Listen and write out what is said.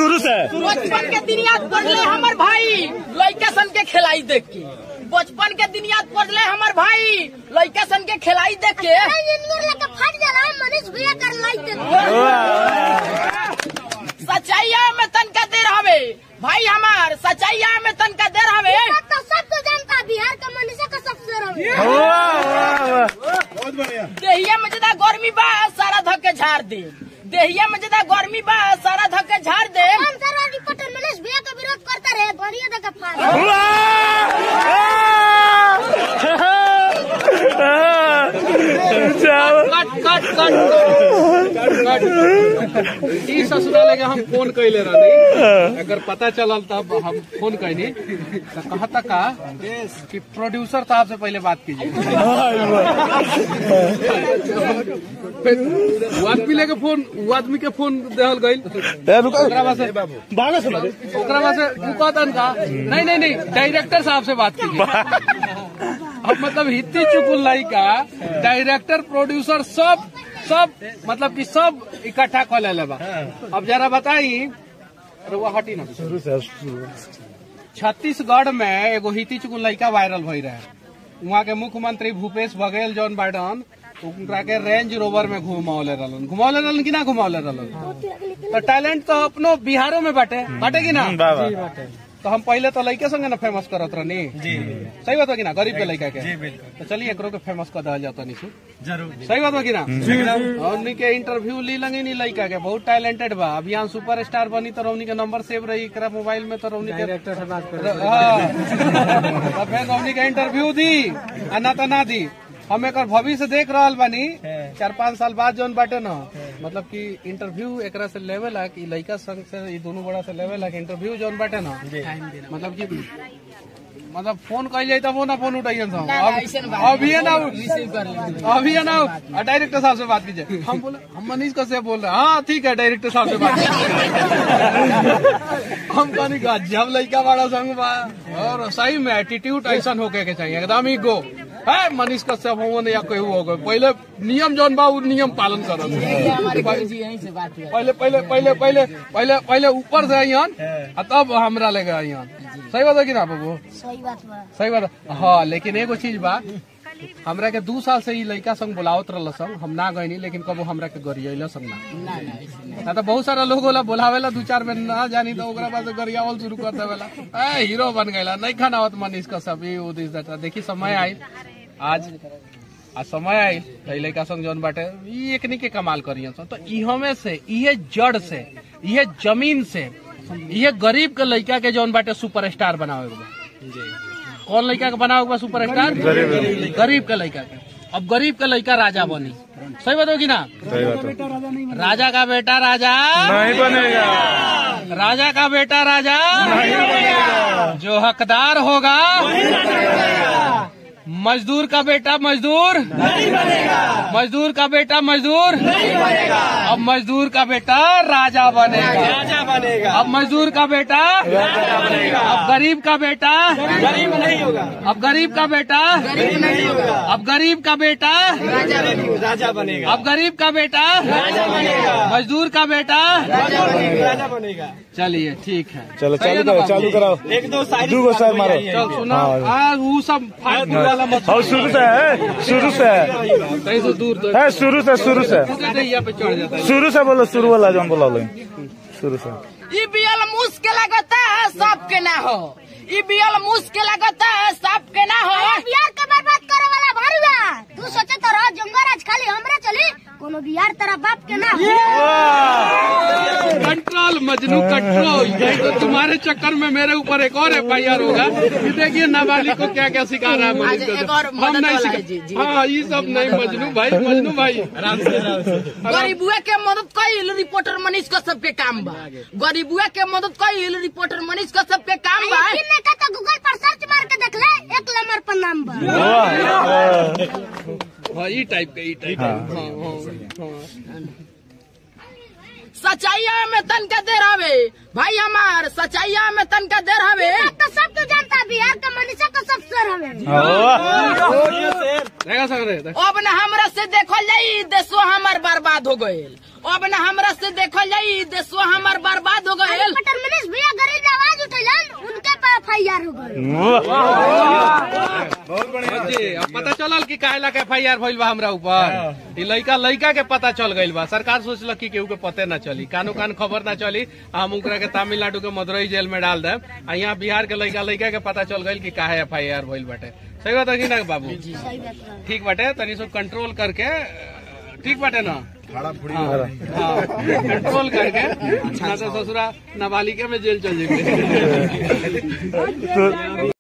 शुरू से बचपन के दिन याद पड़ले हमर भाई लड़का सन के खिलाई देख के बचपन के दिन याद पड़ले हमर भाई लड़का सन के खिलाई देख के इंजीनियर लेके फट जाला मनीष भैया कर लाइट सच्चाइया में तनका देर हवे भाई हमार सच्चाइया में तनका देर हवे तो सब तो जानता बिहार का मनीषा का सबसे रवे देहिया में ज्यादा गर्मी बा सारा धक्के झाड़ दे देहिया में ज्यादा गर्मी बा सारा धक्के झाड़ दे हम सर रिपोर्टर मनीष भैया का विरोध करते रहे बढ़िया देखे फाड़ कट कट कट कट ई ससुराल के हम फोन कैले रहनी अगर पता चलल तब हम फोन कैनी तो कहता का कि प्रोड्यूसर साहब से पहले बात कीजिए फिर वो आदमी लेके फोन वो आदमी के फोन देहल गईल ओकरा बाद से ओकरा बाद से उ कहतन का नहीं नहीं नहीं डायरेक्टर साहब से बात कीजिए अब मतलब हित्ती चुकुल लड़का डायरेक्टर प्रोड्यूसर सब सब मतलब कि सब इकट्ठा कर ले बा अब जरा बताई अरे वो हटी ना छत्तीसगढ़ में एगो हिती चुकुल लड़का वायरल भई रहे वहाँ के मुख्यमंत्री भूपेश बघेल जॉन बाइडन उनका के रेंज रोवर में घुमावले रहलन घुमावले रहलन कि ना घुमावले रहलन तो टैलेंट तो अपनो बिहारों में बाटे बाटे कि ना तो हम पहले तो लड़के संगे ना फेमस करत रहनी सही बात बा कि ना गरीब के लड़का के तो चलिए एकरो के फेमस कर दिया जाता निशु जरूर सही बात बा कि ना और उन्हीं के इंटरव्यू ली लगे नी लड़का के बहुत टैलेंटेड बा अभी यहाँ सुपर स्टार बनी तो रौनी के नंबर सेव रही एकरा मोबाइल में तो रौनी के हाँ। तो फिर रौनी के इंटरव्यू दी आ ना तो ना दी हम एक भविष्य देख रहल बानी चार पाँच साल बाद जौन बाटे न मतलब कि इंटरव्यू एकरा से लेवल है कि लड़का संग से ई दोनों बड़ा से लेवल है कि इंटरव्यू जौन बाटे न मतलब कि मतलब फोन कल जाए तब वो ना फोन उठाइए ना, ऐसे ना बात अभी है ना रिसीव कर लेंगे अभी है ना डायरेक्टर साहब से बात कीजिए हम बोले हम मनीष कश्यप बोल रहे हैं हाँ ठीक है डायरेक्टर साहब से बात कीजिए हम कहनी का जब लड़का बड़ा संग बा और सही में एटीट्यूड ऐसा होके के चाहिए एकदम ही गो है मनीष कश्यप हो या कोई हो गए पहले नियम जौन बा उ नियम पालन करो हमारे गुरु जी यहीं से बात हुआ पहले पहले पहले पहले पहले पहले ऊपर से आइयन आ तब हमरा लेके आइयन सही बात है कि ना बाबू सही बात बा सही बात है। हाँ लेकिन एगो चीज बा हमरा के दू साल से ई लड़का संग बुलावत रहल संग हम ना गईनी लेकिन कबो हमरा के गरियल संग ना ना ना ऐसे नहीं। ना तो बहुत सारा लोग होला बुलावेला दू चार में ना जानी तो ओकरा बाद से गरियावल शुरू कर देवेला ए हीरो बन गईला नहीं खाना होत मनीष का सब ई वो दिस दैट देखी समय आई आज आज समय आई तो ई लड़का संग जौन बाटे ई एकनी के कमाल करियन सन तो इहो में से इहे जड़ से इहे जमीन से इहे गरीब के लड़का के जौन बाटे सुपरस्टार बनावे के बा कौन लड़का के बनावे के बा सुपरस्टार गरीब के लड़का के अब गरीब के लड़का राजा बनी सही बात हो कि ना राजा का बेटा राजा नहीं बनेगा राजा का बेटा राजा जो हकदार होगा मजदूर का बेटा मजदूर मजदूर का बेटा मजदूर अब मजदूर का बेटा राजा बनेगा राजा बनेगा अब मजदूर का बेटा राजा बनेगा अब गरीब का बेटा गरीब नहीं होगा अब गरीब का बेटा गरीब नहीं होगा अब गरीब का बेटा राजा बनेगा अब गरीब का बेटा राजा बनेगा मजदूर का बेटा राजा बनेगा चलिए ठीक है चलो सही है चालू ना करो चालू बाबू? कराओ एक दो शायरी दू गो शायर मारो चल सुना हाँ। आ वो सब फालतू वाला मत और शुरू से है शुरू से है कहीं से दूर तो है शुरू से शुरू से यहाँ पे चढ़ जाता है शुरू से बोलो शुरू वाला जो हम बोला लो शुरू से ई बियल मुश्किल लगता है सबके ना हो ई बियल मुश्किल लगता है सबके ना हो बिहार के बर्बाद करे वाला भारी बा तू सोचे तो रह जंगल राज खाली हमरे चली कोनो बिहार तेरा बाप के ना हो कंट्रोल मजनू कंट्रोल यही तो तुम्हारे चक्कर में मेरे ऊपर एक और एफ आई आर होगा कि देखिए नाबालिग को क्या क्या सिखा रहा है मनीष आज एक कश्यप। और हम मदद नहीं वाला है, जी, सिखा जी। हाँ ये सब नहीं मजनू भाई मजनू भाई गरीबुआ के मदद कईल रिपोर्टर मनीष का सबके काम बा गरीबुआ के मदद कईल रिपोर्टर मनीष का सबके काम बा किन्ने का तो गूगल पर सर्च मार के देख ले एक नंबर पर नाम बा हाँ ये टाइप का ये टाइप का हाँ हाँ हाँ सच्चाइया में तन के देर हवे भाई हमार सच्चाइया में तन के देर हवे बात तो सब तो जानता बिहार का मनीषा का सब सर हवे रहेगा सर रहेगा अब न हमरा से देखल जाई देशो हमार बर्बाद हो गईल अब न हमरा से देखल जाई देशो हमार बर्बाद हो गईल जी, अब पता चलल कि काहे ला के एफ आई आर भइल बा हमरा ऊपर ई लइका लइका के पता चल गइल बा सरकार सोचलक कि केहू के पते ना चली कानो कान खबर ना चली आ हम ओकरा के तमिलनाडु के मदुरई जेल में डाल देम आ यहाँ बिहार के लइका लइका के पता चल गइल कि काहे एफ आई आर भइल बाटे सही बात है कि ना बाबू ठीक बाटे तनी सो कंट्रोल करके ठीक बाटे ना हाँ, हाँ, कंट्रोल करके ना तो ससुरा नाबालिका में जेल चल जाएंगे तो